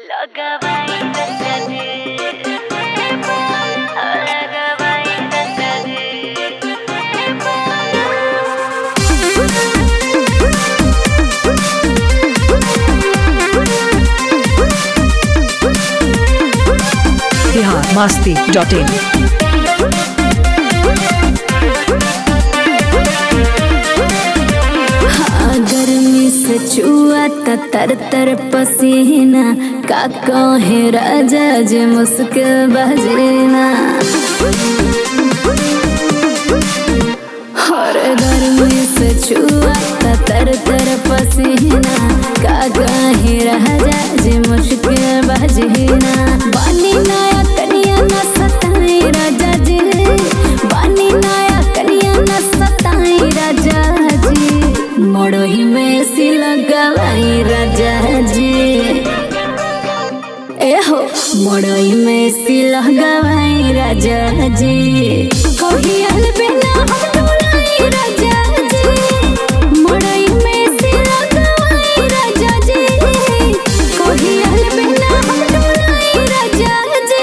लगवाई दस्तरे लगवाई दस्तरे बिहार मस्ती dot in गर्मी से छुआ त तर तर पसीना का कहे राजा जे मुस्किल बजना हर गर्मी से छुआ त तर तर पसीना का कहे राजा जे मुश्किल बजना बानी नया कनिया न सताए राजा जी बानी नया कनिया न सताए राजा जी मोड़ही में सिल गवाई राजा जी एहो मोड़ई में सिल गवाई राजा जी कहियल बिना हम डोलाई राजा जी मोड़ई में सिल गवाई राजा जी कहियल बिना हम डोलाई राजा जी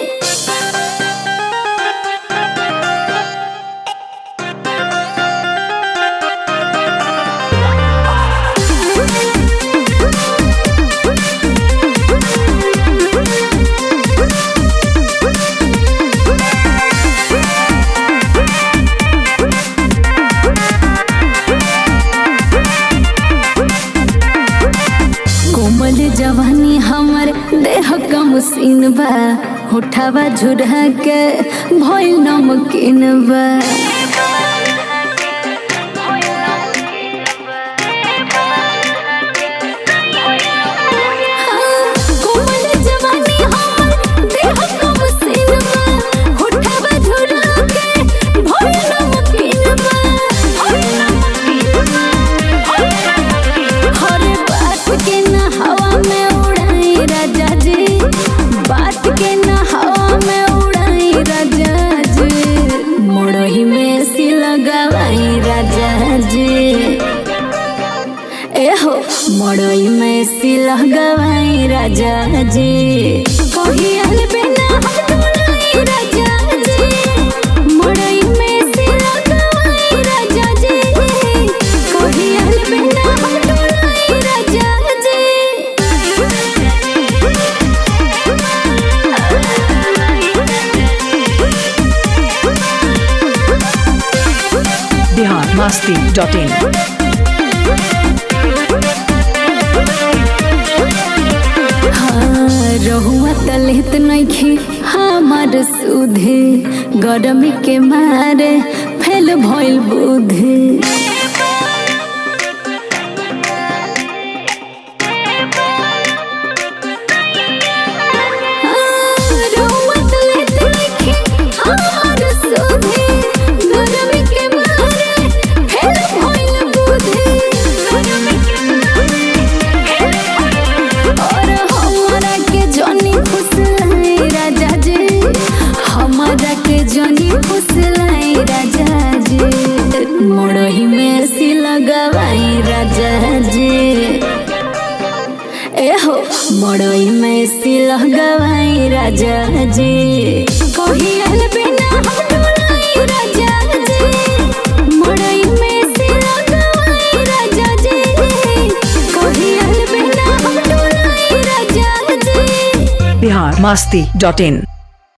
कोमल जवानी हमर देह का मुसीन बा होठावा झुरा के भइल नमकीन बा कोमल जवानी हमर देह का मुसीन बा होठावा झुरा के भइल नमकीन बा भइल नमकीन बा हर बात के न हवा में उड़ाई राजा जी बात के न हवा में उड़ाई राजा जी मोड़ही में सिल गवाई राजा जी एहो मोड़ई में सिल गवाई राजा जी कहियल बिना हम डोलाई राजा जी मोड़ई में सिल गवाई राजा जी कहियल बिना हम डोलाई राजा बिहार मस्ती डॉट इन हाँ रहुआ तलहित नइखे हमार सुधे गरमी के मारे फैल भइल बुधे और हमरा के जनी फुसलाई राजा जी हमरा के जनी फुसलाई राजा जी मोड़ही में सिल गवाई राजा जी एहो मोड़ई में सिल गवाई राजा जी कहियल बिना हम डोलाई राजा जी मोड़ई में सिल गवाई राजा जी कहियल बिना हम डोलाई राजा जी बिहार मस्ती डॉट इन